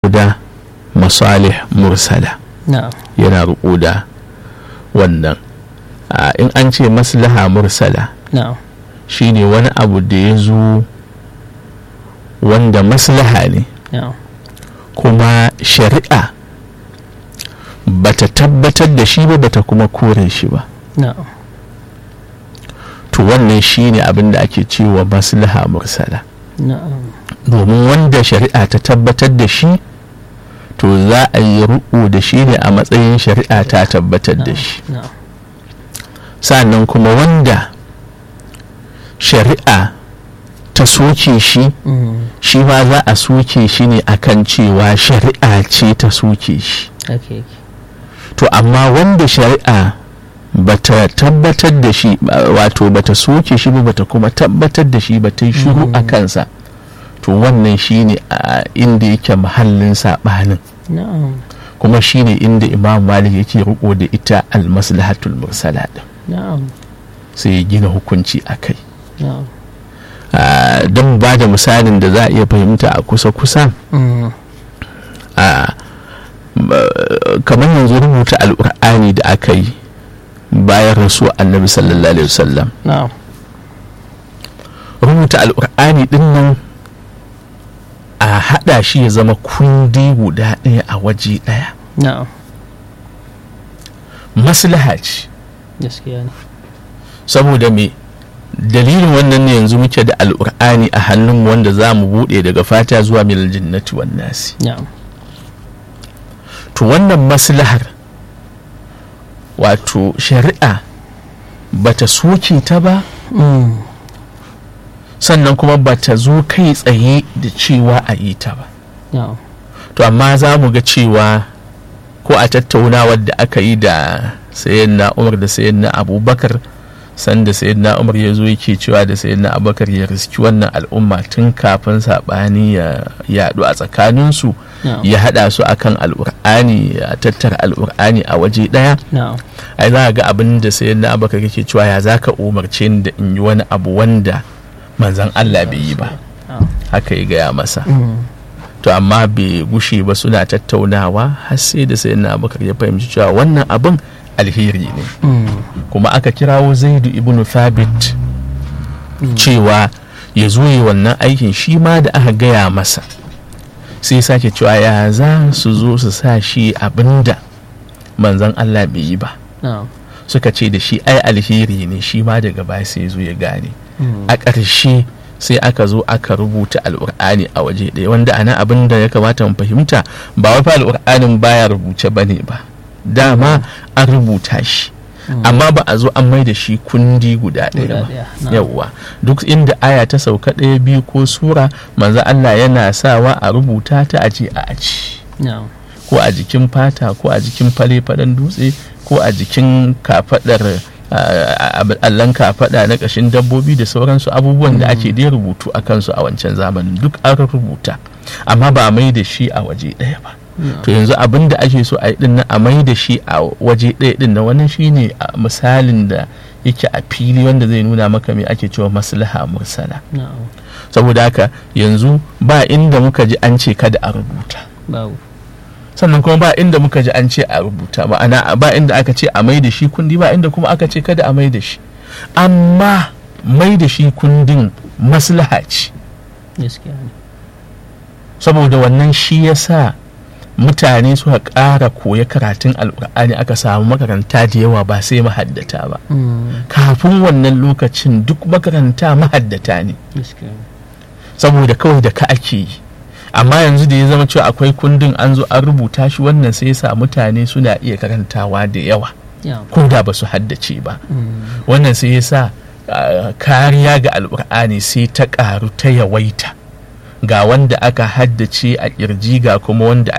da masalih mursala na'am yana riko da wannan a in an ce maslaha mursala na'am shine wani abu da ya zo wanda maslaha ne na'am kuma shari'a bata tabbatar da shi ba bata kuma kore shi ba na'am to wannan shine abin da ake cewa maslaha mursala na'am domin wanda shari'a ta tabbatar da shi to za a yi riƙo da shi ne a matsayin shari'a ta tabbatar da shi na'am sannan kuma wanda shari'a ta soke shi Mm, shi ma za a soke shi ne akan cewa shari'a ce ta soke shi haka yake to amma wanda shari'a bata tabbatar da shi ba- wato bata soke shi ba bata kuma tabbatar da shi ba ta yi shiru a kansa to wannan shine a inda yake mahallin saɓanin na'am kuma shine inda imam malik yake riko da ita almaslahatul mursala din na'am sai ya gina hukunci a kai na'am Ah, don ba da misalin da za a iya fahimta a kusa-kusa Mm, a kamar yanzu rubuta al'ur'ani da aka yi bayan rasu annabi sallallahu alaihi wasallam na'am rubuta al'ur'ani din nan a hada shi ya zama kundi guda ɗaya a waje ɗaya na'am maslaha ce gaskiya ne saboda me dalilin wannan ne yanzu muke da al'ur'ani a hannunmu wanda za mu buɗe daga fata zuwa milal jinnati wan nasi na'am to wannan maslahar wato shari'a bata soke ta ba Mm, sannan kuma bata zo kai tsaye da cewa a yi ta ba na'am to amma za mu ga cewa ko a tattaunawar da aka yi da sayyidina umar da sayyidina abubakar sanda sayyidina umar ya zo yake cewa da sayyidina abubakar ya riski wannan al'umma tun kafin saɓani ya yaɗu a tsakaninsu na'am ya haɗa su akan al'ur'ani ya tattara al'ur'ani a waje ɗaya na'am ai za a ga abin da sayyidina abubakar yake cewa ya za ka umarce ni da in yi wani abu wanda manzan allah bai yi ba na'am haka ya gaya masa Mm, to amma bai gushe ba suna tattaunawa har sai da sai na abubakar ya fahimci cewa wannan abin alheri ne mm, kuma aka kirawo zaidu ibn thabit cewa ya zo yi wannan aikin shi ma da aka gaya masa sai sake cewa ya za su zo su sa shi abinda manzan allah bai yi ba na'am suka ce da shi ai alheri ne shi ma daga baya sai ya zo ya gane Mm, a ƙarshe sai aka zo aka rubuta al'ur'ani a waje ɗaya wanda ana abin da ya kamata mu fahimta ba wai fa al'ur'anin baya rubuce ba ne ba dama an rubuta shi amma ba a zo an mai da shi kundi guda ɗaya guda ba ɗaya na'am yawwa duk inda aya ta sauka ɗaya biyu ko sura manzo Allah yana sawa a rubuta ta aje a aji na'am ko a jikin fata ko a jikin fale-falen dutse ko a jikin kafadar allon kafada na kashin dabbobi da sauransu abubuwan da ake dai rubutu a kansu a wancan zamanin duk an rubuta amma ba a mai da shi a waje ɗaya ba to yanzu abin da ake so a yi din nan a mai da shi a waje ɗaya din nan wannan shine a misalin da yake a fili wanda zai nuna maka me ake cewa maslaha mursala na'am saboda haka yanzu ba inda muka ji an ce kada a rubuta babu sannan kuma ba inda muka ji an ce a rubuta ma'ana ba inda aka ce a mai da shi kundi ba inda kuma aka ce kada a mai da shi amma mai da shi kundin maslaha ce gaskiya ne saboda wannan shi ya sa mutane suka ƙara koya karatun alƙur'ani aka samu makaranta da yawa ba sai mahaddata ba Mm, kafin wannan lokacin duk makaranta mahaddata ne gaskiya ne saboda kawai da ka ake yi amma yanzu da ya zama cewa akwai kundin an zo an rubuta shi wannan sai ya sa mutane suna iya karantawa da yawa na'am ko da ba su haddace ba Mm, wannan sai ya sa ah, kariya ga alkur'ani sai ta karu ta yawaita ga wanda aka haddace a kirji ga kuma wanda